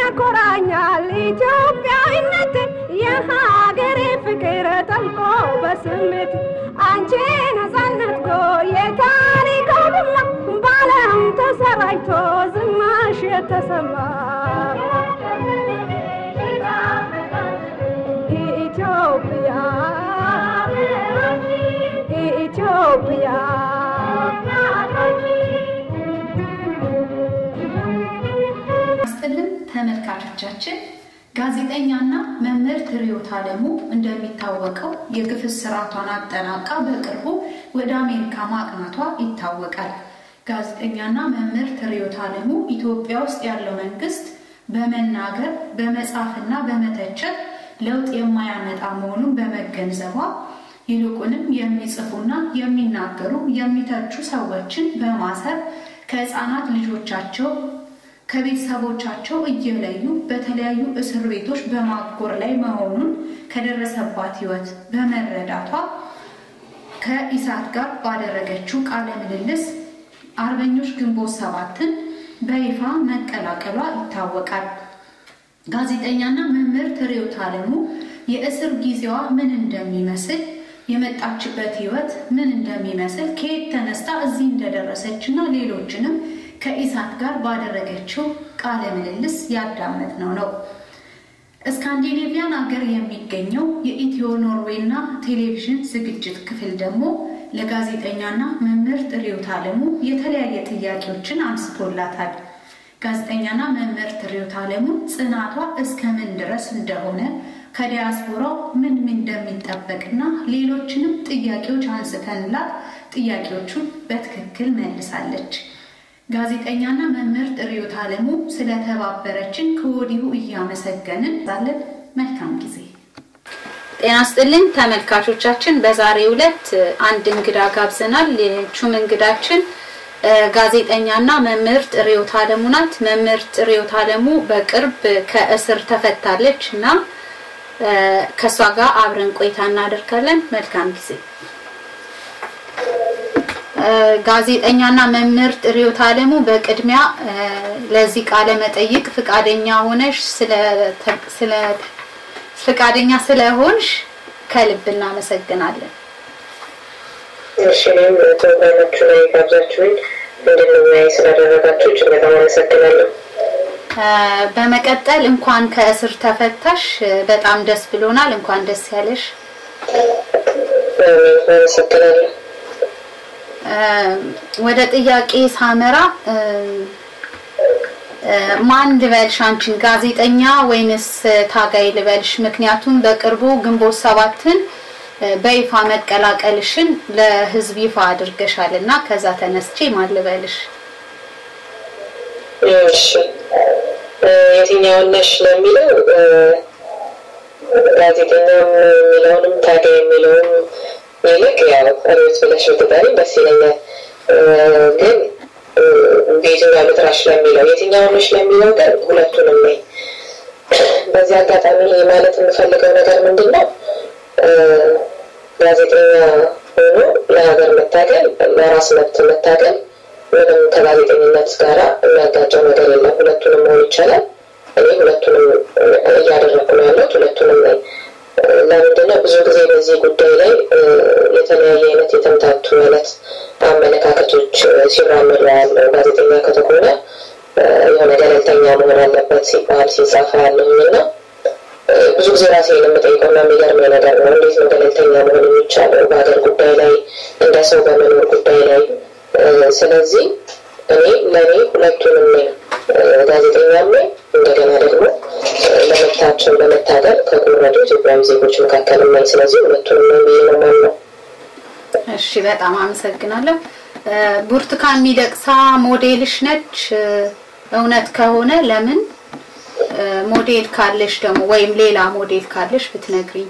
ያኮራኛል ኢትዮጵያዊነት የሀገሬ ፍቅር ጠልቆ በስሜት አንቺ ነፃነት ጎ የታሪክ ቡላ ባለም ተሰራጭቶ ዝናሽ የተሰማ ኢትዮጵያ ኢትዮጵያ ያስጥልን ተመልካቾቻችን ጋዜጠኛና መምህርት ርዕዮት ዓለሙ እንደሚታወቀው የግፍ ስርዓቷን አጠናቃ በቅርቡ ወደ አሜሪካ ማቅናቷ ይታወቃል። ጋዜጠኛና መምህርት ርዕዮት ዓለሙ ኢትዮጵያ ውስጥ ያለው መንግስት በመናገር በመጻፍና በመተቸት ለውጥ የማያመጣ መሆኑን በመገንዘቧ ይልቁንም የሚጽፉና የሚናገሩ የሚተቹ ሰዎችን በማሰር ከህፃናት ልጆቻቸው ከቤተሰቦቻቸው እየለዩ በተለያዩ እስር ቤቶች በማጎር ላይ መሆኑን ከደረሰባት ህይወት በመረዳቷ ከኢሳት ጋር ባደረገችው ቃለ ምልልስ አርበኞች ግንቦት ሰባትን በይፋ መቀላቀሏ ይታወቃል። ጋዜጠኛና መምህርት ርዕዮት ዓለሙ የእስር ጊዜዋ ምን እንደሚመስል የመጣችበት ህይወት ምን እንደሚመስል ከየት ተነስታ እዚህ እንደደረሰች እና ሌሎችንም ከኢሳት ጋር ባደረገችው ቃለ ምልልስ ያዳመጥነው ነው። ስካንዲኔቪያን ሀገር የሚገኘው የኢትዮ ኖርዌይና ቴሌቪዥን ዝግጅት ክፍል ደግሞ ለጋዜጠኛና መምህርት ርዕዮት ዓለሙ የተለያየ ጥያቄዎችን አንስቶላታል። ጋዜጠኛና መምህርት ርዕዮት ዓለሙ ጽናቷ እስከ ምን ድረስ እንደሆነ ከዲያስፖራው ምን ምን እንደሚጠበቅና ሌሎችንም ጥያቄዎች አንስተንላት ጥያቄዎቹን በትክክል መልሳለች። ጋዜጠኛና መምህርት ርዕዮት ዓለሙ ስለተባበረችን ከወዲሁ እያመሰገንን ዛለን መልካም ጊዜ። ጤና ስጥልኝ ተመልካቾቻችን፣ በዛሬው ዕለት አንድ እንግዳ ጋብዘናል። ይህችም እንግዳችን ጋዜጠኛና መምህርት ርዕዮት ዓለሙ ናት። መምህርት ርዕዮት ዓለሙ በቅርብ ከእስር ተፈታለች እና ከእሷ ጋር አብረን ቆይታ እናደርጋለን። መልካም ጊዜ። ጋዜጠኛና መምህርት ርዕዮት ዓለሙ በቅድሚያ ለዚህ ቃለ መጠይቅ ፍቃደኛ ሆነሽ ስለ ፍቃደኛ ስለሆንሽ ከልብ እናመሰግናለን። እሺ እኔም ፕሮግራማችሁ ላይ ጋብዛችሁኝ እንድንወያይ ስላደረጋችሁ እጅግ በጣም አመሰግናለሁ። በመቀጠል እንኳን ከእስር ተፈታሽ፣ በጣም ደስ ብሎናል። እንኳን ደስ ያለሽ። አመሰግናለሁ። ወደ ጥያቄ ሳመራ ማን ልበልሽ አንቺን ጋዜጠኛ ወይንስ ታጋይ ልበልሽ? ምክንያቱም በቅርቡ ግንቦት ሰባትን በይፋ መቀላቀልሽን ለህዝብ ይፋ አድርገሻል እና ከዛ ተነስቼ ማን ልበልሽ? እሺ የትኛውን ነሽ ለሚለው ጋዜጠኛ የሚለውንም ታጋይ የሚለውም ይልቅ ያው ርዕዮት ብለሽ ብትጠሪኝ ደስ ይለኛል። ግን በየትኛው ልጥራሽ ለሚለው የትኛውን ነሽ ለሚለው ግን ሁለቱንም ነኝ። በዚህ አጋጣሚ ማለት የምፈልገው ነገር ምንድን ነው? ጋዜጠኛ ሆኖ ለሀገር መታገል፣ ለራስ መብት መታገል ምንም ከጋዜጠኝነት ጋር የሚያጋጨው ነገር የለም። ሁለቱንም መሆን ይቻላል። እኔ ሁለቱንም እያደረኩ ነው ያለሁት፣ ሁለቱንም ነኝ። ለምንድነው ብዙ ጊዜ በዚህ ጉዳይ ላይ የተለያየ አይነት የተምታቱ አይነት አመለካከቶች ሲራመዱ ያለው ጋዜጠኛ ከተሆነ የሆነ ገለልተኛ መሆን አለበት ሲባል ሲጻፋ ያለሁኝ እና ብዙ ጊዜ ራሴ የምጠይቀውና የሚገርመኝ ነገር ነው። እንዴት ነው ገለልተኛ መሆን የሚቻለው በሀገር ጉዳይ ላይ እንደ ሰው በመኖር ጉዳይ ላይ? ስለዚህ እኔ ለእኔ ሁለቱንም ነኝ፣ ጋዜጠኛም ነኝ እንደገና ደግሞ ለመብታቸው ለመታገል ከቆረጡ ኢትዮጵያዊ ዜጎች መካከል ነኝ። ስለዚህ ሁለቱንም ነኝ ብዬ ነው የማምነው። እሺ፣ በጣም አመሰግናለሁ። ብርቱካን ሚደቅሳ ሞዴልሽ ነች? እውነት ከሆነ ለምን ሞዴል ካለሽ ደግሞ ወይም ሌላ ሞዴል ካለሽ ብትነግሪኝ።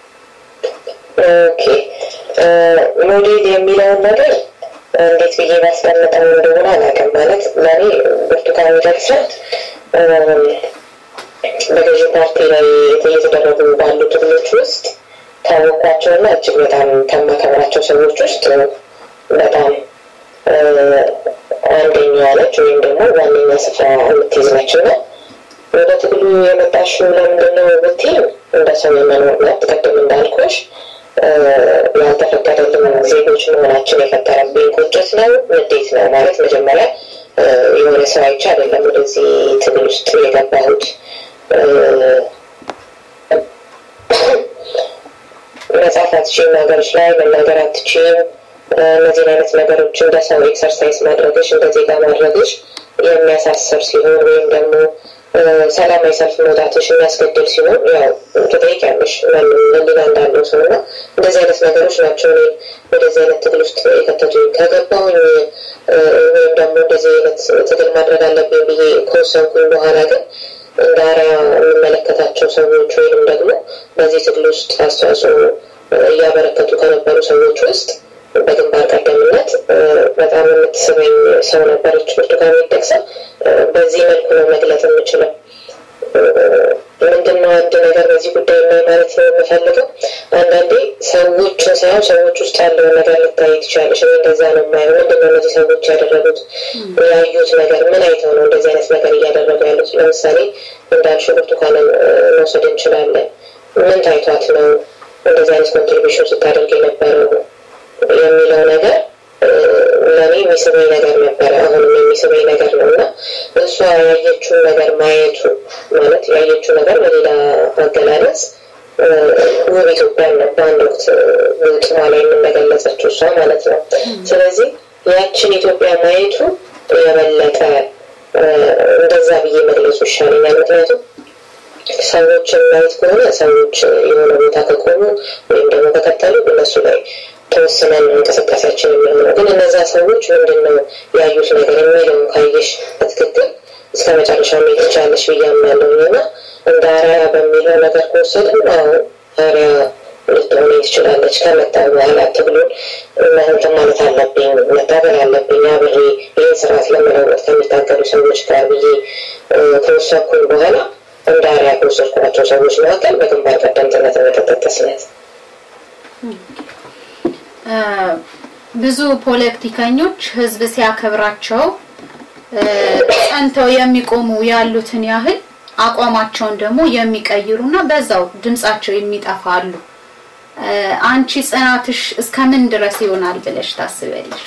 ኦኬ ሞዴል የሚለውን ነገር እንዴት ብዬ ባስቀምጠው እንደሆነ አላውቅም። ማለት ለእኔ ብርቱካን ሚደቅሳ በገዢ ፓርቲ ላይ እየተደረጉ ባሉ ትግሎች ውስጥ ካወቅኳቸውና እጅግ በጣም ከማከብራቸው ሰዎች ውስጥ በጣም አንደኛዋ ነች ወይም ደግሞ ዋነኛ ስፍራ የምትይዝ ነች እና ወደ ትግሉ የመጣሽው ለምንድን ነው ብትይኝ እንደ ሰው የመኖር መብት ቅድም እንዳልኩሽ ያልተፈቀደልን ዜጎች መሆናችን የፈጠረብኝ ቁጭት ነው፣ ንዴት ነው ማለት መጀመሪያ የሆነ ሰው አይቼ አይደለም ወደዚህ ትግል ውስጥ የገባሁት። መጻፍ አትችይም፣ ሀገሮች ላይ መናገር አትችይም። እነዚህን አይነት ነገሮች እንደ ሰው ኤክሰርሳይዝ ማድረግሽ እንደ ዜጋ ማድረግሽ የሚያሳስር ሲሆን ወይም ደግሞ ሰላማዊ ሰልፍ መውጣትሽ የሚያስገድል ሲሆን ያው ትጠይቂያለሽ ህሊና እንዳለው ሰው እና እንደዚህ አይነት ነገሮች ናቸው እኔ ወደዚህ አይነት ትግል ውስጥ የከተቱኝ። ከገባሁኝ ወይም ደግሞ እንደዚህ አይነት ትግል ማድረግ አለብኝ ብዬ ከወሰንኩኝ በኋላ ግን እንደ አርአያ የምመለከታቸው ሰዎች ወይም ደግሞ በዚህ ትግል ውስጥ አስተዋጽኦ እያበረከቱ ከነበሩ ሰዎች ውስጥ በግንባር ቀደምነት በጣም የምትስበኝ ሰው ነበረች ብርቱካን ሚደቅሳ። በዚህ መልኩ ነው መግለጽ የምችለው። ምንድነው አንድ ነገር በዚህ ጉዳይ ላይ ማለት ነው የምፈልገው፣ አንዳንዴ ሰዎችን ሳይሆን ሰዎች ውስጥ ያለውን ነገር ልታይ ትችላለች። እኔ እንደዛ ነው የማየው። ምንድነው እነዚህ ሰዎች ያደረጉት ያዩት ነገር ምን አይተው ነው እንደዚህ አይነት ነገር እያደረጉ ያሉት? ለምሳሌ እንዳልሽው ብርቱካንን መውሰድ እንችላለን። ምን ታይቷት ነው እንደዚህ አይነት ኮንትሪቢሽን ስታደርግ የነበረው የሚለው ነገር ለእኔ የሚስበኝ ነገር ነበረ። አሁንም የሚስበኝ ነገር ነው እና እሷ ያየችውን ነገር ማየቱ ማለት ያየችው ነገር በሌላ አገላለጽ ውብ ኢትዮጵያን ነው በአንድ ወቅት ጥሯ ላይ የምንገለጸችው እሷ ማለት ነው። ስለዚህ ያችን ኢትዮጵያ ማየቱ የበለጠ እንደዛ ብዬ መግለጹ ይሻለኛል። ምክንያቱም ሰዎችን ማየት ከሆነ ሰዎች የሆነ ቦታ ከቆሙ ወይም ደግሞ ከቀጠሉ እነሱ ላይ ተወስነን እንቅስቃሴያችን የሚሆነው ግን እነዛ ሰዎች ምንድን ነው ያዩት ነገር የሚለውን ካየሽ በትክክል እስከ መጨረሻ መሄድ ትችላለሽ ብዬ አምናለሁኝ እና እንደ አርአያ በሚለው ነገር ከወሰድን አዎ አርአያ ልትሆን ትችላለች። ከመጣ በኋላ ትግሉን እንትን ማለት አለብኝ መታገል አለብኝ አብሬ ይህን ስርዓት ለመለወጥ ከሚታገሉ ሰዎች ጋር ብዬ ከወሰንኩኝ በኋላ እንደ አርአያ ከወሰድኳቸው ሰዎች መካከል በግንባር ቀደምትነት የምትጠቀስ ናት። ብዙ ፖለቲከኞች ህዝብ ሲያከብራቸው ጸንተው የሚቆሙ ያሉትን ያህል አቋማቸውን ደግሞ የሚቀይሩና በዛው ድምጻቸው የሚጠፋ አሉ። አንቺ ጽናትሽ እስከምን ድረስ ይሆናል ብለሽ ታስቢያለሽ?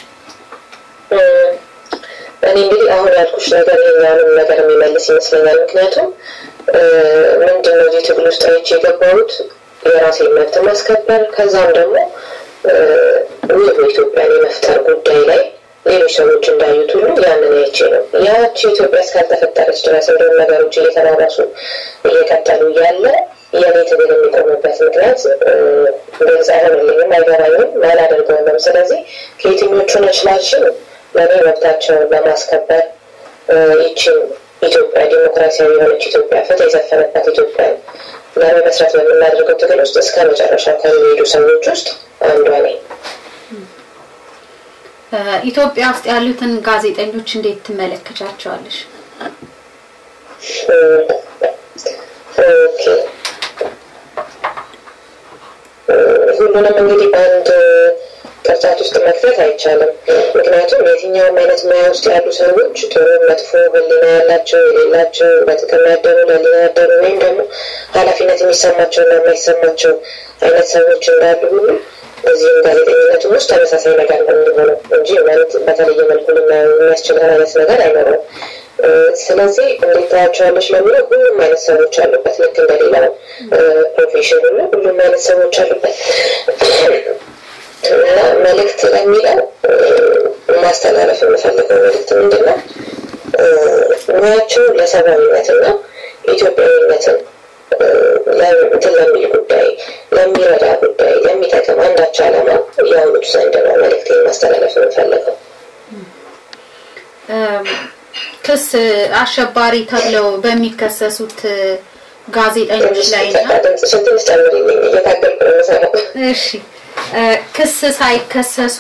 እኔ እንግዲህ አሁን ያልኩሽ ነገር የኛንም ነገር የሚመልስ ይመስለኛል። ምክንያቱም ምንድነው እዚህ ትግል ውስጥ አይቼ የገባሁት የራሴን መብት ማስከበር ከዛም ደግሞ ውብ ኢትዮጵያን የመፍጠር ጉዳይ ላይ ሌሎች ሰዎች እንዳዩት ሁሉ ያንን አይቼ ነው። ያቺ ኢትዮጵያ እስካልተፈጠረች ድረስ እንደውም ነገሮች እየተባባሱ እየቀጠሉ እያለ የኔ ትግል የሚቆምበት ምክንያት ግልጽ አይሆንልኝም፣ አይገባኝም፣ አላደርገውም። ስለዚህ ከየትኞቹ ነችላችን ለእኔ መብታቸውን ለማስከበር ይችን ኢትዮጵያ ዲሞክራሲያዊ የሆነች ኢትዮጵያ ፍትህ የሰፈነባት ኢትዮጵያ ለመመስረት በምናደርገው ትግል ውስጥ እስከ መጨረሻው ከሚሄዱ ሰዎች ውስጥ አንዷ ነኝ። ኢትዮጵያ ውስጥ ያሉትን ጋዜጠኞች እንዴት ትመለከቻቸዋለሽ? ሁሉንም እንግዲህ በአንድ ቅርጫት ውስጥ መክተት አይቻልም። ምክንያቱም የትኛውም አይነት ሙያ ውስጥ ያሉ ሰዎች ጥሩ፣ መጥፎ ህሊና ያላቸው የሌላቸው፣ በጥቅም ያደሩ ለህሊና ያደሩ ወይም ደግሞ ኃላፊነት የሚሰማቸው እና የማይሰማቸው አይነት ሰዎች እንዳሉ ሁሉ እዚህም ጋዜጠኝነቱም ውስጥ ተመሳሳይ ነገር ነው የሚሆነው እንጂ ማለት በተለየ መልኩ ልናየው የሚያስችለን አይነት ነገር አይኖረውም። ስለዚህ እንዴት ታያቸዋለች ለሚለው ሁሉም አይነት ሰዎች አሉበት። ልክ እንደሌላው ፕሮፌሽን ሁሉ ሁሉም አይነት ሰዎች አሉበት እና መልእክት ለሚለው ማስተላለፍ የምፈልገው መልእክት ምንድን ነው? ሙያቸው ለሰብአዊነትና ኢትዮጵያዊነትን እንትን ለሚል ጉዳይ ለሚረዳ ጉዳይ ለሚጠቅም አንዳች ዓላማ ያውሉት ዘንድ ነው መልእክቴን ማስተላለፍ የምፈልገው። ክስ አሸባሪ ተብለው በሚከሰሱት ጋዜጠኞች ላይ ድምፅሽን ትንሽ ጨምሪልኝ፣ እየታገልኩ ነው የምሰራው። እሺ ክስ ሳይከሰሱ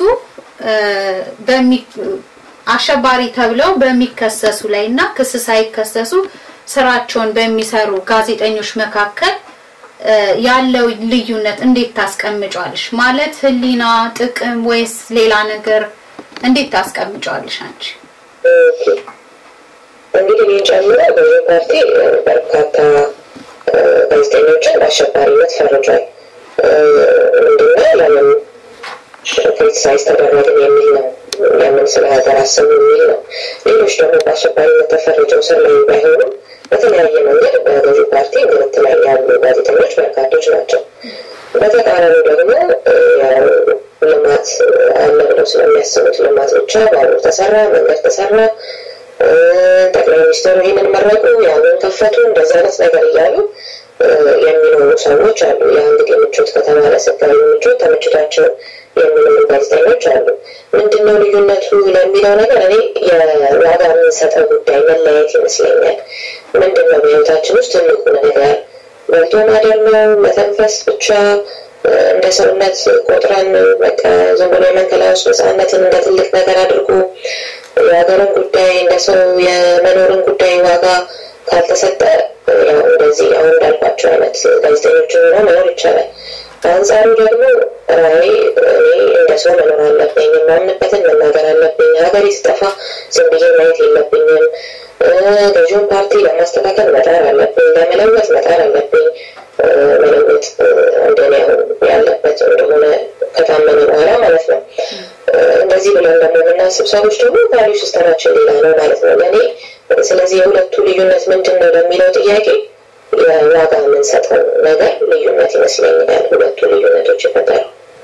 አሸባሪ ተብለው በሚከሰሱ ላይ እና ክስ ሳይከሰሱ ስራቸውን በሚሰሩ ጋዜጠኞች መካከል ያለው ልዩነት እንዴት ታስቀምጫለሽ? ማለት ህሊና፣ ጥቅም ወይስ ሌላ ነገር እንዴት ታስቀምጫለሽ አንቺ? እንግዲህ ይህን ጨምሮ ገዢ ፓርቲ በርካታ ጋዜጠኞችን በአሸባሪነት ፈርጇል። ምንድነው ለምን ክሪቲሳይዝ ተደረግን የሚል ነው። ለምን ስለ ሀገር አሰቡ የሚል ነው። ሌሎች ደግሞ በአሸባሪነት ተፈርጀው ስር ላይ ባይሆኑም በተለያየ መንገድ በገዢ ፓርቲ ምርት ላይ ያሉ ጋዜጠኞች በርካቶች ናቸው። በተቃራኒው ደግሞ ልማት አለ ብለው ስለሚያስቡት ልማት ብቻ ባቡር ተሰራ፣ መንገድ ተሰራ፣ ጠቅላይ ሚኒስትሩ ይህንን መረቁ፣ ያንን ከፈቱ፣ እንደዚህ አይነት ነገር እያሉ የሚኖሩ ሰዎች አሉ። ያ እንግዲህ ምቾት ከተባለ ስጋዊ ምቾት ተመችቷቸው የሚኖሩ ጋዜጠኞች አሉ። ምንድነው ልዩነቱ ለሚለው ነገር እኔ የዋጋ የምንሰጠው ጉዳይ መለያየት ይመስለኛል። ምንድነው በህይወታችን ውስጥ ትልቁ ነገር በልቶ ማደር ነው፣ መተንፈስ ብቻ እንደ ሰውነት ቆጥረን በቃ ዝም ብሎ የመንከላወስ ነፃነትን እንደ ትልቅ ነገር አድርጎ የሀገርን ጉዳይ እንደ ሰው የመኖርን ጉዳይ ዋጋ ካልተሰጠ ያው እንደዚህ አሁን እንዳልኳቸው አይነት ጋዜጠኞችን ሆኖ መኖር ይቻላል። በአንጻሩ ደግሞ ራይ እኔ እንደ ሰው መኖር አለብኝ፣ የማምንበትን መናገር አለብኝ። ሀገሬ ስጠፋ ዝም ብዬ ማየት የለብኝም። ገዢውን ፓርቲ ለማስተካከል መጣር አለብኝ፣ ለመለወጥ መጣር አለብኝ። መለወጥ እንደኔ አሁን ያለበት እንደሆነ ከታመነ በኋላ ማለት ነው። እንደዚህ ብለን ደግሞ የምናስብ ሰዎች ደግሞ ቫሊዩ ሲስተማችን ሌላ ነው ማለት ነው ለእኔ። ስለዚህ የሁለቱ ልዩነት ምንድን ነው ለሚለው ጥያቄ የዋጋ የምንሰጠው ነገር ልዩነት ይመስለኛል። ሁለቱ ልዩነቶች ይፈጠሩ።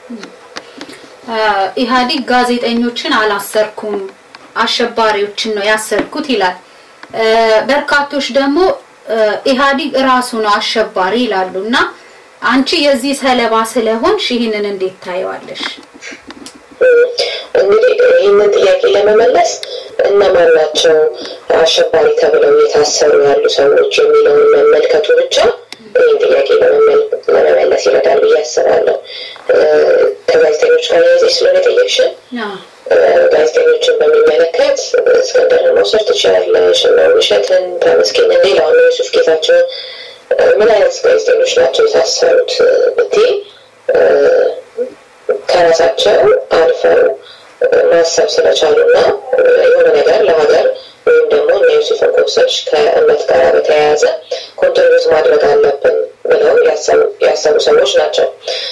ኢህአዲግ ጋዜጠኞችን አላሰርኩም አሸባሪዎችን ነው ያሰርኩት ይላል። በርካቶች ደግሞ ኢህአዲግ እራሱ ነው አሸባሪ ይላሉ እና አንቺ የዚህ ሰለባ ስለሆንሽ ይህንን እንዴት ታየዋለሽ? እንግዲህ ይህንን ጥያቄ ለመመለስ እነማን ናቸው አሸባሪ ተብለው የታሰሩ ያሉ ሰዎች የሚለውን መመልከቱ ብቻ ይህን ጥያቄ ለመመለስ ይረዳል ብዬ አስባለሁ። ከጋዜጠኞች ጋር ያይዘሽ ስለሆነ ጠየቅሽን ጋዜጠኞችን በሚመለከት እስክንድርን መውሰድ ትችላለሽ፣ እነ ውብሸትን፣ ተመስገንን፣ ሌላውን ዩሱፍ ጌታቸውን ምን አይነት ጋዜጠኞች ናቸው የታሰሩት ብትይ ከራሳቸው አልፈው ማሰብ ስለቻሉና የሆነ ነገር ለሀገር ወይም ደግሞ እነ ዩሱፍን ኮብሰች ከእምነት ጋር በተያያዘ ኮንትሪቢዩት ማድረግ አለብን ብለው ያሰቡ ሰዎች ናቸው።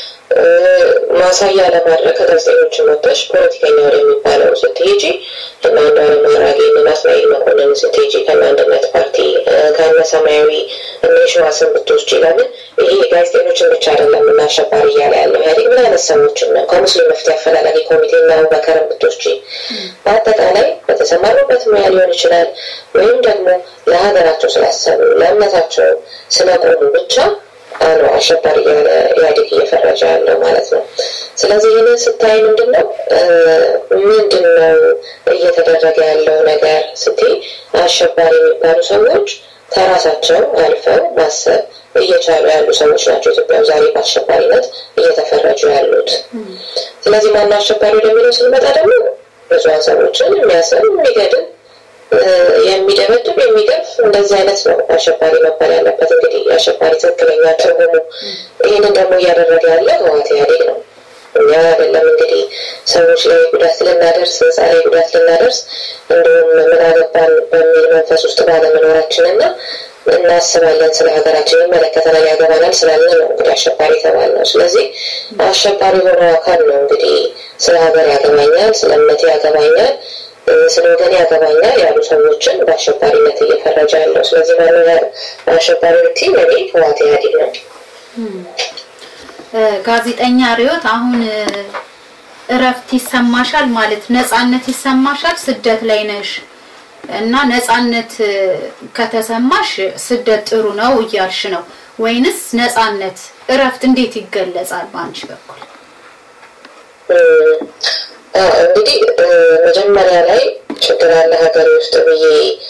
ማሳያ ለማድረግ ከጋዜጠኞችን ወጥተሽ ፖለቲከኛ ወደሚባለው ስትሄጂ እና አንዷለም አራጌ እና ናትናኤል መኮንን ስትሄጂ ከእነ አንድነት ፓርቲ ከእነ ሰማያዊ እነ የሸዋስን ብትወስጂ ለምን ይሄ ጋዜጠኞችን ብቻ አይደለም እና አሸባሪ እያለ ያለው ኢህአዴግ ምን አይነት ሰዎችን ነው ከሙስሊም መፍትሄ አፈላላጊ ኮሚቴ እና አቡበከርን ብትወስጂ በአጠቃላይ በተሰማሩበት ሙያ ሊሆን ይችላል ወይም ደግሞ ለሀገራቸው ስላሰቡ ለእምነታቸው ስለቆሙ ብቻ ነው አሸባሪ እያለ ኢህአዴግ እየፈረጀ ያለው ማለት ነው። ስለዚህ ይህንን ስታይ ምንድን ነው ምንድን ነው እየተደረገ ያለው ነገር ስትይ አሸባሪ የሚባሉ ሰዎች ከራሳቸው አልፈው ማሰብ እየቻሉ ያሉ ሰዎች ናቸው ኢትዮጵያ ዛሬ በአሸባሪነት እየተፈረጁ ያሉት። ስለዚህ ማነው አሸባሪ ወደሚለው ስንመጣ ደግሞ ብዙሀን ሰዎችን የሚያስር የሚገድል የሚደበድብ የሚገርፍ እንደዚህ አይነት ነው አሸባሪ መባል ያለበት። እንግዲህ የአሸባሪ ትክክለኛ ትርጉሙ ይህንን ደግሞ እያደረገ ያለ ህወሓት ኢህአዴግ ነው። እኛ አይደለም እንግዲህ ሰዎች ላይ ጉዳት ልናደርስ ህንፃ ላይ ጉዳት ልናደርስ እንዲሁም ምን አገባን በሚል መንፈስ ውስጥ ባለመኖራችን እና እናስባለን ስለ ሀገራችን ይመለከተናል ያገባናል ስላልን ነው እንግዲህ አሸባሪ የተባል ነው። ስለዚህ አሸባሪ የሆነው አካል ነው እንግዲህ ስለ ሀገር ያገባኛል፣ ስለ እምነቴ ያገባኛል ስለ ወገን ያገባኛል ያሉ ሰዎችን በአሸባሪነት እየፈረጀ ያለው። ስለዚህ ማነው አሸባሪ ብትይ እኔ ህወሓት ኢህአዴግ ነው። ጋዜጠኛ ሪዮት አሁን እረፍት ይሰማሻል ማለት ነፃነት ይሰማሻል? ስደት ላይ ነሽ እና ነፃነት ከተሰማሽ ስደት ጥሩ ነው እያልሽ ነው ወይንስ ነፃነት እረፍት እንዴት ይገለጻል በአንቺ በኩል? እንግዲህ መጀመሪያ ላይ ችግር አለ ሀገሬ ውስጥ ብዬ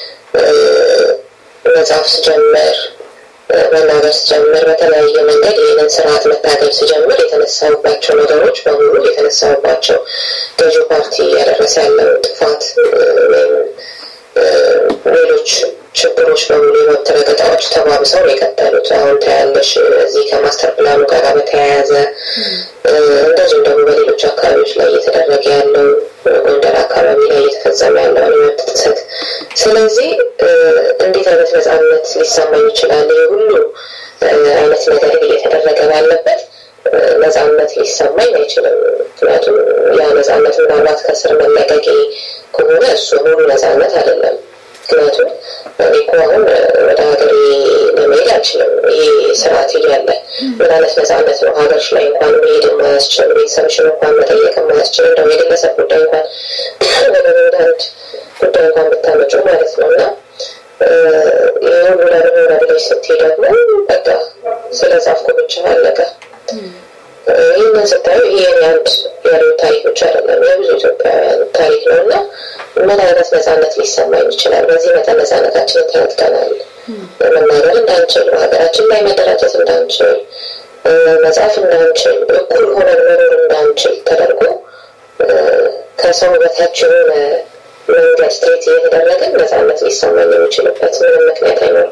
መጽሐፍ ስጀምር መናገር ስጀምር በተለያየ መንገድ ይህንን ስርዓት መታገል ስጀምር የተነሳሁባቸው ነገሮች በሙሉ የተነሳሁባቸው ገዢ ፓርቲ እያደረሰ ያለው ጥፋት ወይም ሌሎች ችግሮች በሙሉ የመብት ረገጣዎች ተባብሰው ነው የቀጠሉት። አሁን ታያለሽ እዚህ ከማስተር ፕላኑ ጋር በተያያዘ እንደዚሁም ደግሞ በሌሎች አካባቢዎች ላይ እየተደረገ ያለው ጎንደር አካባቢ ላይ እየተፈጸመ ያለውን የመብት ጥሰት። ስለዚህ እንዴት አይነት ነጻነት ሊሰማኝ ይችላል? ይህ ሁሉ አይነት ነገር እየተደረገ ባለበት ነጻነት ሊሰማኝ አይችልም። ምክንያቱም ያ ነጻነት ምናልባት ከስር መለቀቄ ከሆነ እሱ ሙሉ ነጻነት አይደለም። ምክንያቱም እኔ እኮ አሁን ወደ ሀገሬ ለመሄድ አልችልም። ይህ ስርዓት እያለ ምን አይነት ነጻነት ነው? ሀገርሽ ላይ እንኳን መሄድ የማያስችል ቤተሰብሽን እንኳን መጠየቅ የማያስችል እንደው የግለሰብ ጉዳይ እንኳን ወደ አንድ ጉዳይ እንኳን ብታመጩ ማለት ነው እና ይህ ሁሉ ለምን ብለሽ ስትይ ደግሞ በቃ ስለ ጻፍኩ ብቻ አለቀ። ይህንን ስታዩ ይሄ አንድ ያለው ታሪክ ብቻ አይደለም፣ የብዙ ኢትዮጵያውያን ታሪክ ነው እና ምን አይነት ነጻነት ሊሰማኝ ይችላል? በዚህ መጠን ነጻነታችንን ተነጥቀናል። መናገር እንዳንችል፣ ሀገራችን ላይ መደራጀት እንዳንችል፣ መጻፍ እንዳንችል፣ እኩል ሆነን መኖር እንዳንችል ተደርጎ ከሰው በታች የሆነ መንገድ ስትሬት እየተደረገን ነጻነት ሊሰማኝ የሚችልበት ምንም ምክንያት አይኖርም።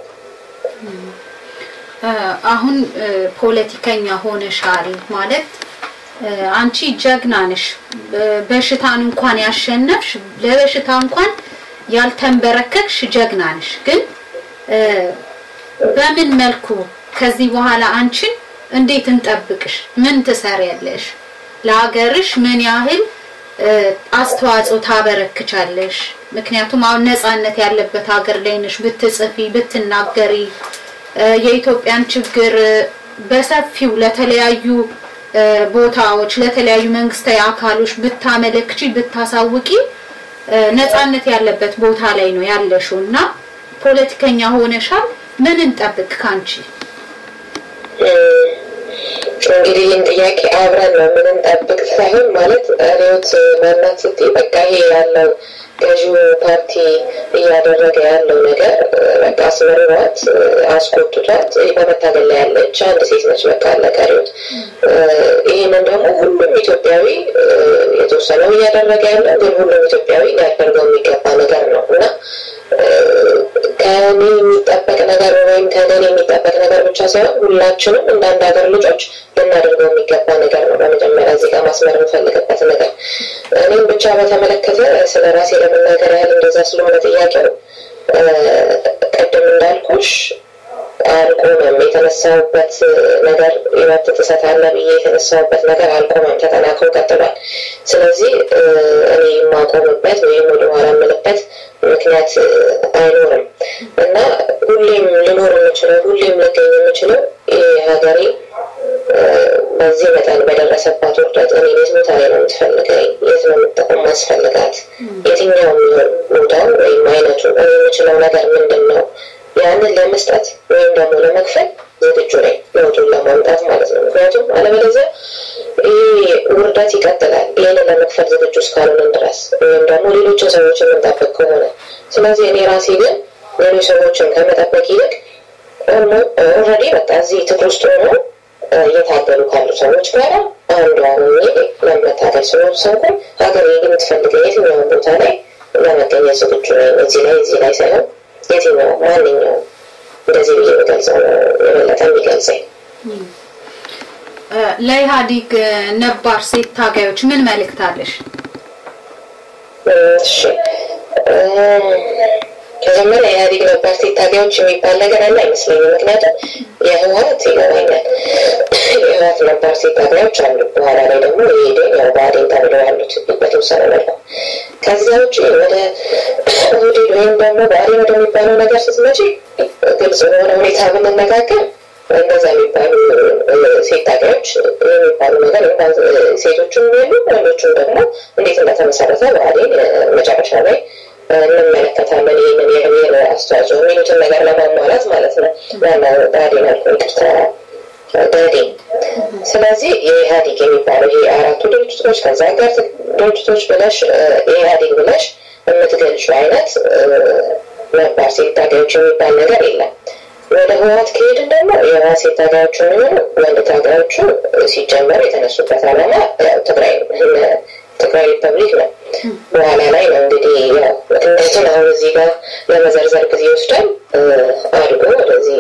አሁን ፖለቲከኛ ሆነሻል ማለት አንቺ ጀግና ነሽ። በሽታን እንኳን ያሸነፍሽ፣ ለበሽታ እንኳን ያልተንበረከክሽ ጀግና ነሽ። ግን በምን መልኩ ከዚህ በኋላ አንቺን እንዴት እንጠብቅሽ? ምን ትሰሪያለሽ? ለሀገርሽ ምን ያህል አስተዋጽኦ ታበረክቻለሽ? ምክንያቱም አሁን ነጻነት ያለበት ሀገር ላይ ነሽ። ብትጽፊ ብትናገሪ የኢትዮጵያን ችግር በሰፊው ለተለያዩ ቦታዎች ለተለያዩ መንግስታዊ አካሎች ብታመለክቺ ብታሳውቂ ነጻነት ያለበት ቦታ ላይ ነው ያለሽው እና ፖለቲከኛ ሆነሻል። ምን እንጠብቅ ካንቺ? እንግዲህ ይህን ጥያቄ አብረን ነው ምን እንጠብቅ ሳይሆን ማለት ሪዮት ማናት ስትይ በቃ ይሄ ያለው ገዢው ፓርቲ እያደረገ ያለው ነገር በቃ አስመርሯት አስቆጥቷት በመታገል ላይ ያለች አንድ ሴት ነች። በቃ አለቀሪት። ይህንን ደግሞ ሁሉም ኢትዮጵያዊ የተወሰነው እያደረገ ያለው ግን ሁሉም ኢትዮጵያዊ ሊያደርገው የሚገባ ነገር ነው እና ከኔ የሚጠበቅ ነገር ወይም ከገኔ የሚጠበቅ ነገር ብቻ ሳይሆን ሁላችንም እንደ አንድ ሀገር ልጆች ልናደርገው የሚገባ ነገር ነው። በመጀመሪያ እዚህ ጋር ማስመር የምፈልግበት ነገር እኔም ብቻ በተመለከተ ስለ ራሴ ለመናገር ያህል እንደዛ ስለሆነ ጥያቄው ቅድም እንዳልኩሽ አልቆመም። የተነሳውበት ነገር የመብት ጥሰት አለ ብዬ የተነሳውበት ነገር አልቆመም፣ ተጠናክሮ ቀጥሏል። ስለዚህ እኔ የማቆምበት ወይም ወደኋላ የምልበት ምክንያት አይኖርም እና ሁሌም ልኖር የምችለው ሁሌም ልገኝ የምችለው ሀገሬ በዚህ መጠን በደረሰባት ውርደት እኔ የት ቦታ ላይ ነው የምትፈልገኝ? የት ነው የምጠቀም ማስፈልጋት? የትኛውም ቦታው ወይም አይነቱ እኔ የምችለው ነገር ምንድን ነው? ያንን ለመስጠት ወይም ደግሞ ለመክፈል ዝግጁ ነኝ፣ ለውጡን ለማምጣት ማለት ነው። ምክንያቱም አለበለዚያ ይህ ውርደት ይቀጥላል፣ ይህንን ለመክፈል ዝግጁ እስካልሆንን ድረስ ወይም ደግሞ ሌሎችን ሰዎችን የምንጠብቅ ከሆነ። ስለዚህ እኔ ራሴ ግን ሌሎች ሰዎችን ከመጠበቅ ይልቅ ኦልሬዲ በቃ እዚህ ትግል ውስጥ ሆኖ እየታገሉ ካሉ ሰዎች ጋር አንዷ ሆኜ ለመታገል ስለወሰንኩ ሀገር የምትፈልገው የትኛውን ቦታ ላይ ለመገኘት ዝግጁ ነኝ። እዚህ ላይ እዚህ ላይ ሳይሆን የትኛው ማንኛው እንደዚህ ብዬ የምገልጸው ነው የበለጠ የሚገልጸኝ። ለኢህአዴግ ነባር ሴት ታጋዮች ምን መልእክት አለሽ? እሺ መጀመሪያ ኢህአዴግ ነባር ሴት ታጋዮች የሚባል ነገር አለ አይመስለኝም። ምክንያቱም የህወሀት ይገባኛል የህወሀት ነባር ሴት ታጋዮች አሉ። በኋላ ላይ ደግሞ የሄደን ያው ብአዴን ተብለው ያሉት በተወሰነ መልኩ። ከዚያ ውጭ ወደ ኦህዴድ ወይም ደግሞ ብአዴን ወደሚባለው ነገር ስትመጪ ግልጽ በሆነ ሁኔታ ብንነጋገር እንደዛ የሚባሉ ሴት ታጋዮች የሚባሉ ነገር እንኳን ሴቶቹም የሉ ወንዶቹም ደግሞ እንዴት እንደተመሰረተ ብአዴን መጨረሻ ላይ እንመለከታለን። ይህንን የብሔር አስተዋጽኦ የሚሉትን ነገር ለማሟላት ማለት ነው። ዋና ብአዴን አልኩ ይቅርታ ብአዴን። ስለዚህ የኢህአዴግ የሚባለው ይሄ አራቱ ድርጅቶች ከዛ ጋር ድርጅቶች ብለሽ የኢህአዴግ ብለሽ የምትገልጹ አይነት ነባር ሴት ታጋዮች የሚባል ነገር የለም። ወደ ህወሀት ከሄድን ደግሞ የህወሀት ሴት ታጋዮቹ የሚሆኑ ወንድ ታጋዮቹ ሲጀመሩ የተነሱበት ዓላማ ትግራይ ትግራይ ሪፐብሊክ ነው። በኋላ ላይ ነው እንግዲህ ያው ምክንያቱም አሁን እዚህ ጋር ለመዘርዘር ጊዜ ይወስዳል አድጎ ወደዚህ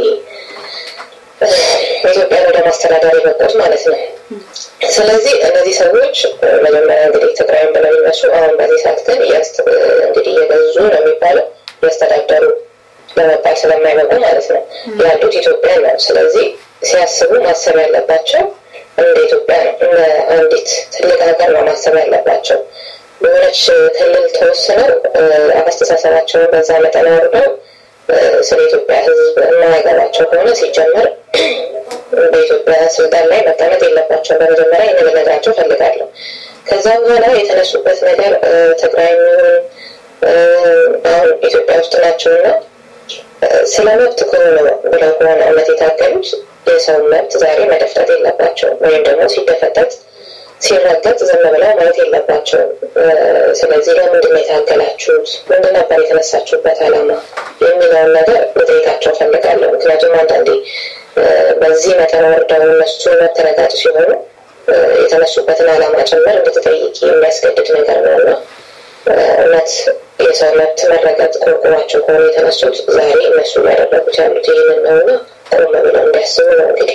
ኢትዮጵያን ወደ ማስተዳደር የበቁት ማለት ነው። ስለዚህ እነዚህ ሰዎች መጀመሪያ እንግዲህ ትግራይን ብለው ይነሱ አሁን በዚህ ሰዓት ግን እንግዲህ እየገዙ ነው የሚባለው እያስተዳደሩ ለመባል ስለማይበቁ ማለት ነው ያሉት ኢትዮጵያ ነው። ስለዚህ ሲያስቡ ማሰብ ያለባቸው እንደ ኢትዮጵያ ነው። እንደ አንዲት ትልቅ ሀገር ነው ማሰብ ያለባቸው። በሆነች ክልል ተወስነው አስተሳሰባቸውን በዛ መጠን አውርደው ስለ ኢትዮጵያ ሕዝብ የማያገባቸው ከሆነ ሲጀመር በኢትዮጵያ ስልጣን ላይ መቀመጥ የለባቸው። በመጀመሪያ የንግነግራቸው ፈልጋለሁ። ከዛ በኋላ የተነሱበት ነገር ትግራይ የሚሆን አሁን ኢትዮጵያ ውስጥ ናቸውና ስለ መብት ከሆነ ብለው ከሆነ እውነት የታገሉት የሰው መብት ዛሬ መደፍጠት የለባቸው ወይም ደግሞ ሲደፈጠጥ ሲረገጥ ዝም ብለው ማየት የለባቸውም። ስለዚህ ለምንድን ነው የታገላችሁት? ምንድን ነበር የተነሳችሁበት ዓላማ የሚለውን ነገር ልጠይቃቸው ፈልጋለሁ። ምክንያቱም አንዳንዴ በዚህ መጠን ወርደው እነሱ መብት ረጋጭ ሲሆኑ የተነሱበትን ዓላማ ጭምር እንድትጠይቂ የሚያስገድድ ነገር ነው እና እውነት የሰው መብት መረገጥ ቆርቁሯቸው ከሆኑ የተነሱት ዛሬ እነሱ ያደረጉት ያሉት ይህንን ነው እና ቆም ብለው እንዲያስቡ ነው እንግዲህ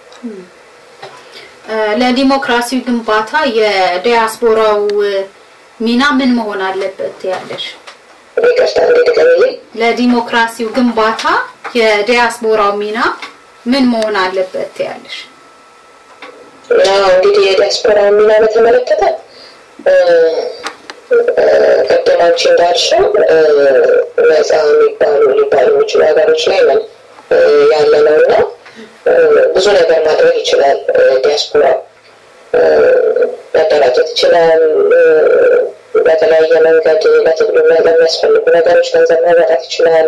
ለዲሞክራሲው ግንባታ የዲያስፖራው ሚና ምን መሆን አለበት ያለሽ? ይቅርታ እንዲድገምልኝ ለዲሞክራሲው ግንባታ የዲያስፖራው ሚና ምን መሆን አለበት ያለሽ? እንግዲህ የዲያስፖራ ሚና በተመለከተ ቅድም አንቺ እንዳልሽው ነፃ የሚባሉ ሊባሉ የሚችሉ ሀገሮች ላይ ነን ያለ ነው እና ብዙ ነገር ማድረግ ይችላል። ዲያስፖራ መደራጀት ይችላል። በተለያየ መንገድ ለትግሉ ለሚያስፈልጉ ነገሮች ገንዘብ ማዋጣት ይችላል።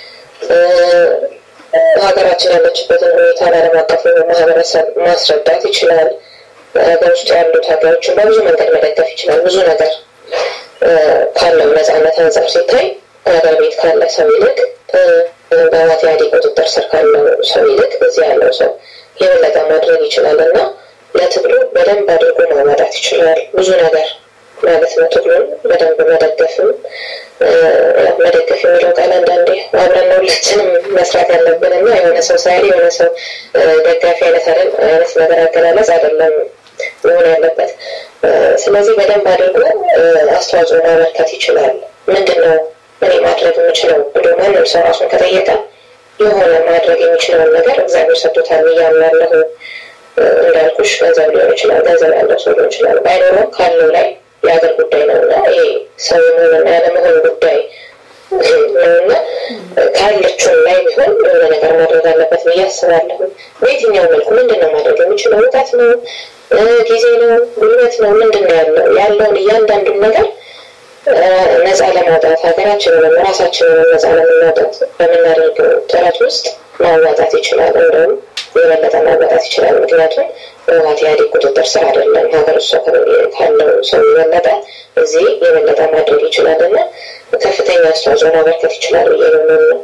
ሀገራችን ያለችበትን ሁኔታ ለዓለም አቀፉ ማህበረሰብ ማስረዳት ይችላል። ሀገር ውስጥ ያሉት ሀገሮችን በብዙ መንገድ መደገፍ ይችላል። ብዙ ነገር ካለው ነፃነት አንጻር ሲታይ ሀገር ቤት ካለ ሰው ይልቅ በህወሓት ኢህአዴግ ቁጥጥር ስር ካለው ሰው ይልቅ እዚህ ያለው ሰው የበለጠ ማድረግ ይችላል እና ለትግሉ በደንብ አድርጎ ማዋጣት ይችላል። ብዙ ነገር ማለት ነው። ትግሉን በደንብ መደገፍም መደገፍ የሚለው ቃል አንዳንዴ አብረን ነው ሁላችንም መስራት ያለብን እና የሆነ ሰው ሳያል የሆነ ሰው ደጋፊ አይነት አይደል አይነት ነገር አገላለጽ አይደለም መሆን ያለበት። ስለዚህ በደንብ አድርጎ አስተዋጽኦ ማበርከት ይችላል። ምንድን ነው እኔ ማድረግ የምችለው ብሎ ማንም ሰው ራሱን ከጠየቀ የሆነ ማድረግ የሚችለውን ነገር እግዚአብሔር ሰጥቶታል እያምናለሁ። እንዳልኩሽ ገንዘብ ሊሆን ይችላል፣ ገንዘብ ያለው ሰው ሊሆን ይችላል። ባይኖረው ካለው ላይ የሀገር ጉዳይ ነው እና ይሄ ሰው የመሆንና ያለመሆን ጉዳይ ነውና ካለችውን ላይ ቢሆን የሆነ ነገር ማድረግ አለበት ብዬ አስባለሁ። በየትኛው መልኩ ምንድን ነው ማድረግ የሚችለው? እውቀት ነው፣ ጊዜ ነው፣ ጉልበት ነው፣ ምንድን ነው ያለው ያለውን እያንዳንዱን ነገር ነፃ ለማውጣት ሀገራችንንም ራሳችንንም ነፃ ለማውጣት በምናደርገው ጥረት ውስጥ ማዋጣት ይችላል። እንደውም የበለጠ ማዋጣት ይችላል። ምክንያቱም ህወሓት ኢህአዴግ ቁጥጥር ስር አይደለም። ሀገር ውስጥ ካለው ሰው የበለጠ እዚህ የበለጠ ማድረግ ይችላል እና ከፍተኛ አስተዋጽኦ ማበርከት ይችላል ብዬ ነው ነው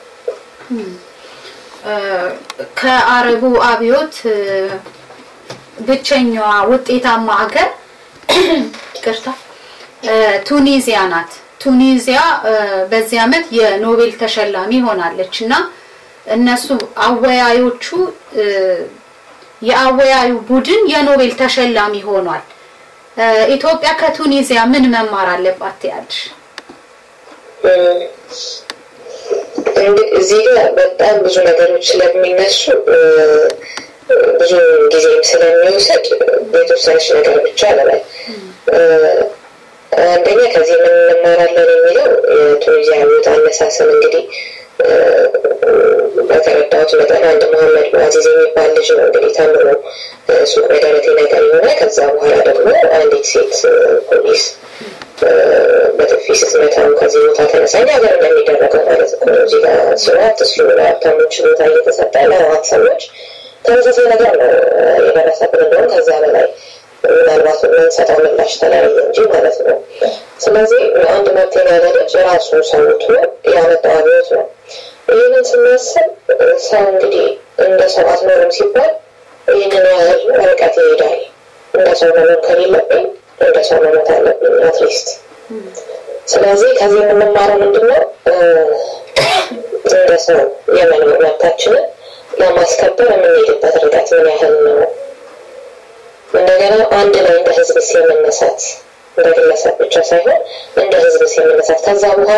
ከአረቡ አብዮት ብቸኛዋ ውጤታማ ሀገር ይቅርታ ቱኒዚያ ናት። ቱኒዚያ በዚህ ዓመት የኖቤል ተሸላሚ ሆናለች እና እነሱ አወያዮቹ የአወያዩ ቡድን የኖቤል ተሸላሚ ሆኗል። ኢትዮጵያ ከቱኒዚያ ምን መማር አለባት ያለሽ? እዚህ ጋር በጣም ብዙ ነገሮች ስለሚነሱ ብዙ ጊዜም ስለሚወሰድ የተወሰነች ነገር ብቻ አለባል። አንደኛ ከዚህ ምን እንማራለን የሚለው የቱኒዚያ አብዮት አነሳስን እንግዲህ በተረዳሁት መጠን አንድ መሐመድ ሙአዚዝ የሚባል ልጅ ነው እንግዲህ ተምሮ ሱቅ በደረቴ ነገር የሆነ ከዛ በኋላ ደግሞ አንዲት ሴት ፖሊስ በጥፊ ስትመታው ከዚህ ቦታ ተነሳኝ ሀገር እንደሚደረገው ማለት እኮ ነው። እዚህ ጋር ስራ አትስሩ፣ ለሀብታሞች ቦታ እየተሰጠ ለሀብት ሰዎች ተመሳሳይ ነገር ነው የደረሰብን። እንደውም ከዛ በላይ ምናልባት የምንሰጠው ምላሽ ተለያየ እንጂ ማለት ነው። ስለዚህ አንድ መብቴን ያለ ልጅ ራሱ ሰውቶ ያመጣው አብዮት ነው። ይህንን ስናስብ ሰው እንግዲህ እንደ ሰው አትኖርም ሲባል ይህንን ያህል ርቀት ይሄዳል። እንደ ሰው መኖር ከሌለብኝ እንደ ሰው መሞት አለብኝ አትሊስት። ስለዚህ ከዚህ የምንማረው ምንድን ነው? እንደ ሰው የመኖር መብታችንን ለማስከበር የምንሄድበት ርቀት ምን ያህል ነው? እንደገና አንድ ላይ እንደ ህዝብስ የመነሳት እንደ ግለሰብ ብቻ ሳይሆን እንደ ህዝብስ የመነሳት ከዛ በኋላ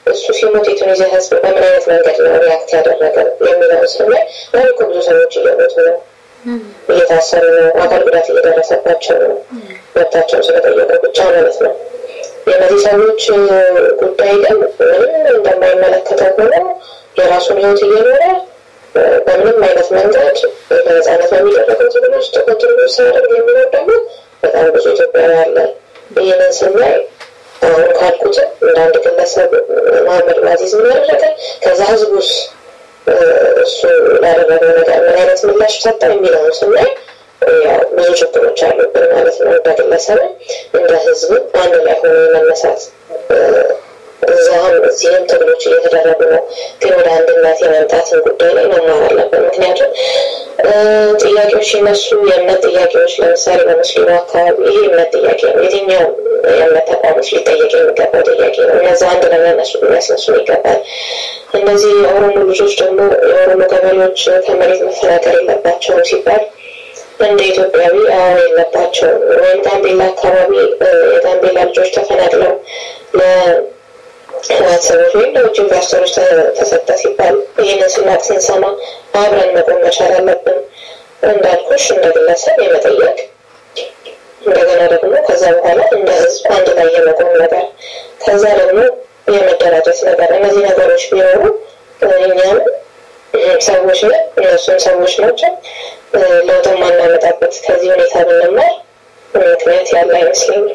እሱ ሲሞት የቱኒዚያ ህዝብ በምን አይነት መንገድ ነው ሪያክት ያደረገ የሚለውን ስናይ ዛሬ እኮ ብዙ ሰዎች እየሞቱ ነው፣ እየታሰሩ ነው፣ አካል ጉዳት እየደረሰባቸው ነው፣ መብታቸውን ስለጠየቁ ብቻ ማለት ነው። የእነዚህ ሰዎች ጉዳይ ግን ምንም እንደማይመለከተው ሆኖ የራሱን ህይወት እየኖረ በምንም አይነት መንገድ በነፃነት በሚደረገው ትግል ውስጥ ኮንትሪቢዩት ሲያደርግ የሚኖር ደግሞ በጣም ብዙ ኢትዮጵያዊ አለ። ይህንን ስናይ አሁን ካልኩትም እንደ አንድ ግለሰብ መሀመድ ማዚዝ ምን ያደረገ ከዛ ህዝቡስ እሱ ላደረገው ነገር ምን አይነት ምላሽ ሰጠ የሚለውን ስናይ ብዙ ችግሮች አሉብን ማለት ነው። እንደ ግለሰብም እንደ ህዝብም አንድ ላይ ሆኖ የመነሳት እዛም እዚህም ትግሎች እየተደረጉ ነው። ግን ወደ አንድነት የመምጣትን ጉዳይ ላይ መማር አለብን። ምክንያቱም ጥያቄዎች ሲነሱ የእምነት ጥያቄዎች ለምሳሌ በሙስሊሙ አካባቢ ይሄ የእምነት ጥያቄ ነው። የትኛው የእምነት ተቋሞች ሊጠየቅ የሚገባው ጥያቄ ነው። እነዚ አንድ ለመነሱ የሚያስነሱ ይገባል። እነዚህ የኦሮሞ ልጆች ደግሞ የኦሮሞ ገበሬዎች ከመሬት መፈናቀል የለባቸውም ሲባል እንደ ኢትዮጵያዊ አዎ የለባቸውም። ወይም ጋምቤላ አካባቢ የጋምቤላ ልጆች ተፈናቅለው ህወሓት ሰዎች ወይም ለውጭ ኢንቨስተሮች ተሰጠ ሲባል ይህንን ስናቅ ስንሰማ አብረን መቆም መቻል አለብን። እንዳልኩሽ እንደ ግለሰብ የመጠየቅ እንደገና ደግሞ ከዛ በኋላ እንደ ህዝብ አንድ ላይ የመቆም ነገር ከዛ ደግሞ የመደራጀት ነገር እነዚህ ነገሮች ቢኖሩ እኛም ሰዎች ነን፣ እነሱም ሰዎች ናቸው። ለውጥ ማናመጣበት ከዚህ ሁኔታ ብንማር ምክንያት ያለ አይመስለኝም።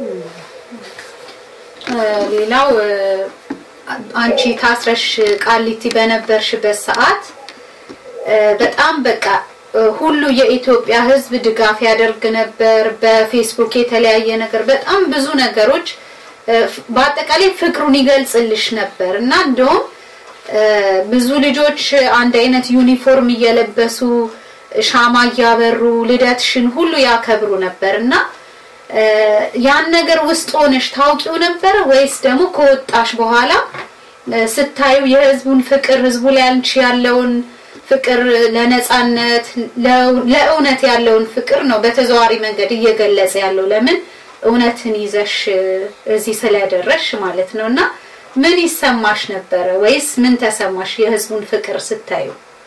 ሌላው አንቺ ታስረሽ ቃሊቲ በነበርሽበት ሰዓት በጣም በቃ ሁሉ የኢትዮጵያ ሕዝብ ድጋፍ ያደርግ ነበር። በፌስቡክ የተለያየ ነገር በጣም ብዙ ነገሮች በአጠቃላይ ፍቅሩን ይገልጽልሽ ነበር እና እንደውም ብዙ ልጆች አንድ አይነት ዩኒፎርም እየለበሱ ሻማ እያበሩ ልደትሽን ሁሉ ያከብሩ ነበር እና ያን ነገር ውስጥ ሆነሽ ታውቂው ነበረ ወይስ ደግሞ ከወጣሽ በኋላ ስታዩ የህዝቡን ፍቅር ህዝቡ ላይ አንቺ ያለውን ፍቅር ለነጻነት ለእውነት ያለውን ፍቅር ነው በተዘዋዋሪ መንገድ እየገለጸ ያለው ለምን እውነትን ይዘሽ እዚህ ስለደረሽ ማለት ነው እና ምን ይሰማሽ ነበረ ወይስ ምን ተሰማሽ የህዝቡን ፍቅር ስታዩ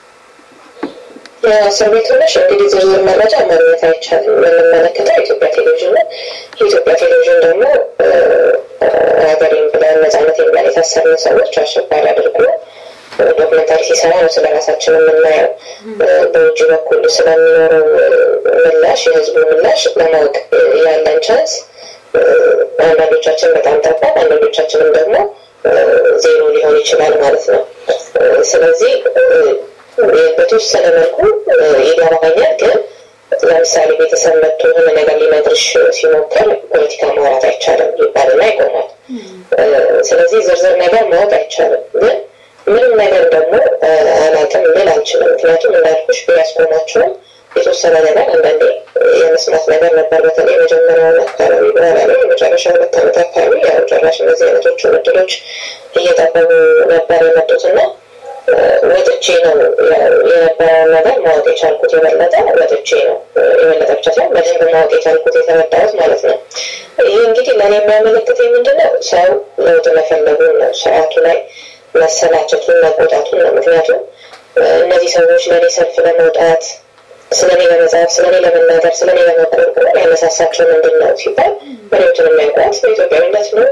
የእስር ቤት ሆነሽ እንግዲህ ዝርዝር መረጃ ማግኘት አይቻልም። የምንመለከተው የኢትዮጵያ ቴሌቪዥን ነው። የኢትዮጵያ ቴሌቪዥን ደግሞ ሀገሬን ብለን ነጻነት ብለን የታሰርን ሰዎች አሸባሪ አድርጎ ዶክመንታሪ ሲሰራ ነው ስለ ራሳችን የምናየው። በውጭ በኩል ስለሚኖረው ምላሽ የህዝቡ ምላሽ ለማወቅ ያለን ቻንስ አንዳንዶቻችን በጣም ጠባብ፣ አንዳንዶቻችንም ደግሞ ዜሮ ሊሆን ይችላል ማለት ነው። ስለዚህ በተወሰነ መልኩ ይገባኛል። ግን ለምሳሌ ቤተሰብ መጥቶ የሆነ ነገር ሊነግርሽ ሲሞክር ፖለቲካ ማውራት አይቻልም ይባልና ይቆማል። ስለዚህ ዝርዝር ነገር ማወቅ አይቻልም። ግን ምንም ነገር ደግሞ አላውቅም ልል አልችልም። ምክንያቱም እንዳልኩሽ ቢያስቆማቸውም የተወሰነ ነገር አንዳንዴ የመስማት ነገር ነበር። በተለይ የመጀመሪያውን አካባቢ በኋላ ላይ የመጨረሻ ሁለት ዓመት አካባቢ ያው ጨራሽ እነዚህ አይነቶቹ እድሎች እየጠበቡ ነበር የመጡት እና ወጥቼ ነው የነበረውን ነገር ማወቅ የቻልኩት። የበለጠ ወጥቼ ነው የበለጠ ብቻ ሳይሆን በደንብ ማወቅ የቻልኩት የተረዳሁት ማለት ነው። ይህ እንግዲህ ለእኔ የሚያመለክተኝ ምንድን ነው? ሰው ለውጥ መፈለጉን ነው፣ ስርዓቱ ላይ መሰላቸቱን መቆጣቱን ነው። ምክንያቱም እነዚህ ሰዎች ለእኔ ሰልፍ ለመውጣት ስለኔ ለመጻፍ ስለኔ ለመናገር ስለኔ ለመቆርቆር ያነሳሳቸው ምንድን ነው ሲባል መሪዎትን የሚያውቋት በኢትዮጵያዊነት ነው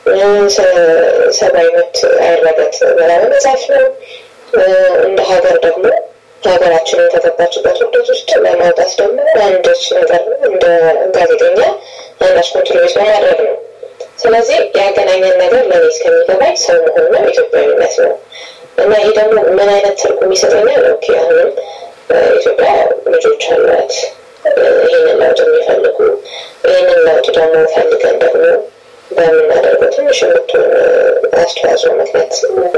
ሰብአዊ መብት አይረገጥ ብላ በመጻፍ ነው። እንደ ሀገር ደግሞ ሀገራችንን ከገባችበት ውደት ውስጥ ለማውጣት ደግሞ አንድች ነገር እንደ ጋዜጠኛ አንዳች ኮንትሪቢዩት በማድረግ ነው። ስለዚህ ያገናኘን ነገር ለእኔ እስከሚገባኝ ሰው መሆን ነው፣ ኢትዮጵያዊነት ነው እና ይህ ደግሞ ምን አይነት ትርጉም ይሰጠኛል? ኦኬ አሁንም ኢትዮጵያ ልጆች አሏት ይህንን ለውጥ የሚፈልጉ ይህንን ለውጥ ደግሞ ፈልገን ደግሞ በምናደርገው ትንሽ የምትሆን አስተዋጽኦ ምክንያት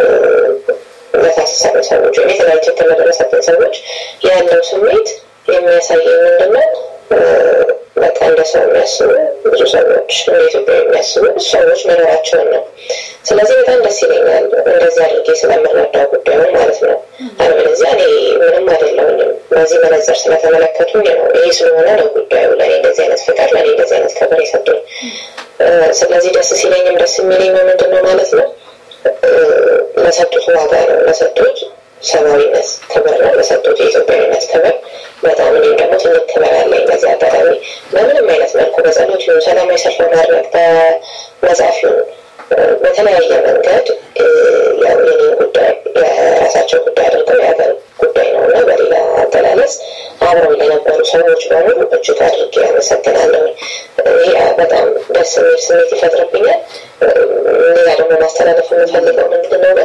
ለታሰሩ ሰዎች ወይም የተለያዩ ችግር ለደረሰብን ሰዎች ያለው ስሜት የሚያሳየኝ ምንድነው? በቃ እንደ ሰው የሚያስቡ ብዙ ሰዎች እንደ ኢትዮጵያ የሚያስቡ ሰዎች መኖራቸውን ነው። ስለዚህ በጣም ደስ ይለኛል እንደዚህ አድርጌ ስለምረዳው ጉዳዩን ማለት ነው። አለበለዚያ እኔ ምንም አይደለሁኝም። በዚህ መነጽር ስለተመለከቱኝ ነው። ይሄ ስለሆነ ነው ጉዳዩ ለእኔ እንደዚህ አይነት ፍቅር፣ ለእኔ እንደዚህ አይነት ክብር የሰጡኝ። ስለዚህ ደስ ሲለኝም ደስ የሚለኝ ምንድን ነው ማለት ነው ለሰጡት ዋጋ ነው፣ ለሰጡት ሰብአዊነት ክብር ነው፣ ለሰጡት የኢትዮጵያዊነት ክብር በጣም እኔም ደግሞ ትልቅ ክብር አለኝ። በዚህ አጋጣሚ በምንም አይነት መልኩ በጸሎት ይሁን ሰላማዊ ሰልፍ በማድረግ በመጻፍ ይሁን በተለያየ መንገድ ያው የኔን ጉዳይ የራሳቸው ጉዳይ አድርገው የሀገር ጉዳይ ነው እና በሌላ አገላለጽ አብረው ለነበሩ ሰዎች በሙሉ እጅግ አድርጌ ያመሰግናለሁ። ይህ በጣም ደስ የሚል ስሜት ይፈጥርብኛል። ሌላ ደግሞ ማስተላለፍ የምፈልገው ምንድን ነው ግን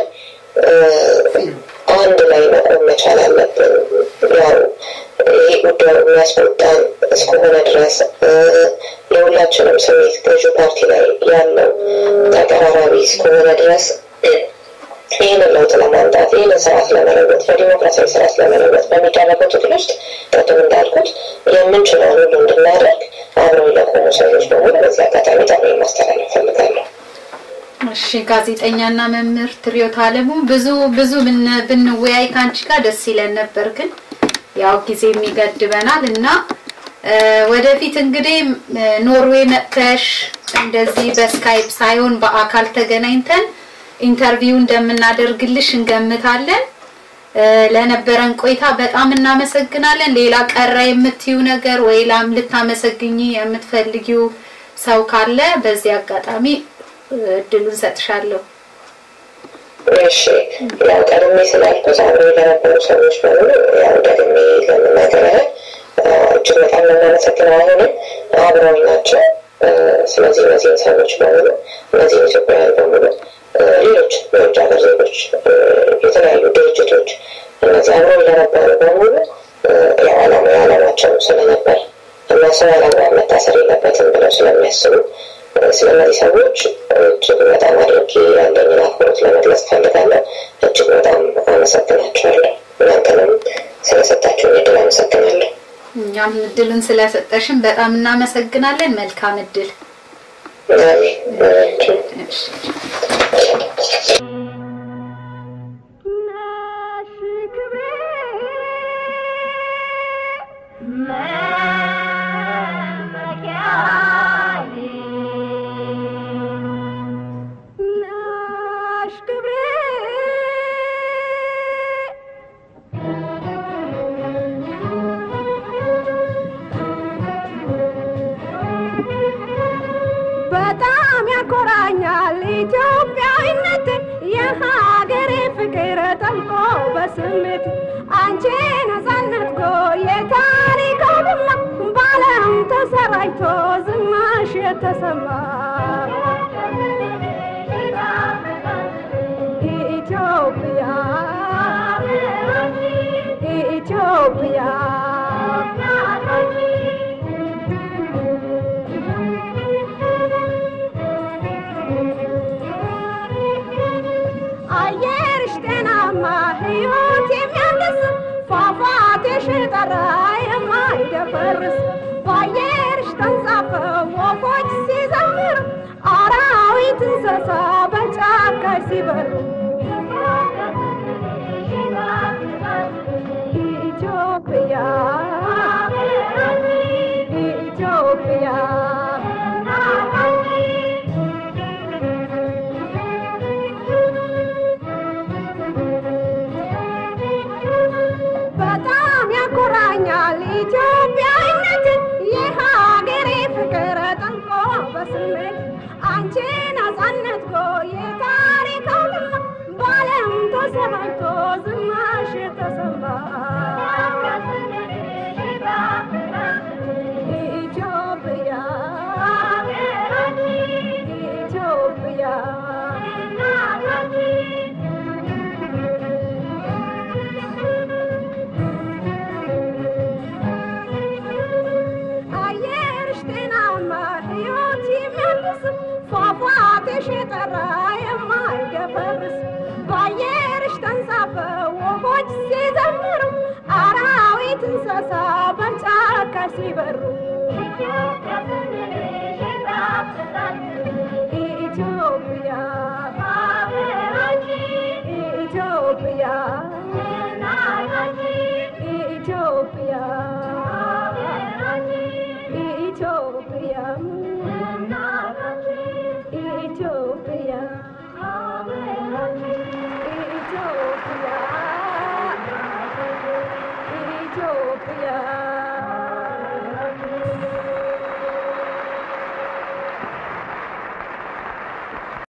አንድ ላይ መቆም መቻል አለብን። ያው ይሄ ጉዳዩ የሚያስቆጣን እስከሆነ ድረስ የሁላችንም ስሜት ገዢ ፓርቲ ላይ ያለው ተቀራራቢ እስከሆነ ድረስ ይህንን ለውጥ ለማምጣት ይህንን ስርዓት ለመለወጥ በዲሞክራሲያዊ ስርዓት ለመለወጥ በሚደረገው ትግል ውስጥ ቅድም እንዳልኩት የምንችለውን ሁሉ እንድናደርግ አብረው ለቆሙ ሰዎች በሙሉ በዚህ አጋጣሚ ጥሪ ማስተላለፍ ፈልጋለሁ። እሺ ጋዜጠኛና መምህር ትሪዮት አለሙ ብዙ ብዙ ብንወያይ ከአንቺ ጋር ደስ ይለን ነበር፣ ግን ያው ጊዜ የሚገድበናል እና ወደፊት እንግዲህ ኖርዌይ መጥተሽ እንደዚህ በስካይፕ ሳይሆን በአካል ተገናኝተን ኢንተርቪው እንደምናደርግልሽ እንገምታለን። ለነበረን ቆይታ በጣም እናመሰግናለን። ሌላ ቀረ የምትዩ ነገር ወይ ላም ልታመሰግኝ የምትፈልጊው ሰው ካለ በዚህ አጋጣሚ እድሉን ሰጥሻለሁ። እሺ ያው ቀድሜ ስላልኩት አብረው ለነበሩ ሰዎች በሙሉ ያው ደግሜ ለመናገር ያህል እጅግ በጣም የምናመሰግነው አሁንም አብረው ናቸው። ስለዚህ እነዚህን ሰዎች በሙሉ እነዚህን ኢትዮጵያውያን በሙሉ ሌሎች የውጭ ሀገር ዜጎች፣ የተለያዩ ድርጅቶች እነዚህ አብረው ለነበሩ በሙሉ ያው ዓላማ የዓላማቸው ስለነበር እና ሰው ያለአግባብ መታሰር የለበትም ብለው ስለሚያስቡ ስለእነዚህ ሰዎች እጅግ በጣም አድርጌ ያለኝን አክብሮት ለመግለጽ ፈልጋለሁ። እጅግ በጣም አመሰግናቸዋለሁ። እናንተንም ስለሰጣችሁን እድል አመሰግናለሁ። እኛም እድሉን ስለሰጠሽን በጣም እናመሰግናለን። መልካም እድል። አሜን። በጣም ያኮራኛል ኢትዮጵያዊነት የሀገሬ ፍቅር ጠልቆ በስሜት አንቺ ነጻነት ጎ የታሪክ አውድማ በዓለም ተሰራጭቶ ዝናሽ የተሰማ ኢትዮጵያ ኢትዮጵያ አየርሽ ጤናማ ሕይወት የሚያድስ ፏፏቴሽ ጠራ የማይደፈርስ በአየርሽ ተንሳፈው ወፎች ሲዘምሩ አራዊት እንስሳ በጫካሽ ሲበሩ ኢትዮጵያ ኢትዮጵያ በጣም ያኮራኛል ኢትዮጵያዊነት የሀገሬ ፍቅር ጠንቆ በስሜት አንቺ ነጻነት ጎ የታሪክ አውድማ በዓለም ተሰራጭቶ ዝናሽ ተሰማ ኢትዮጵያ አየርሽ ጤናማ ሕይወት የሚያድስ ፏፏቴሽ የጠራ የማይደፈርስ በአየርሽ ተንሳፈው ወፎች ሲዘምሩ አራዊት እንስሳ በጫካ ሲበሩ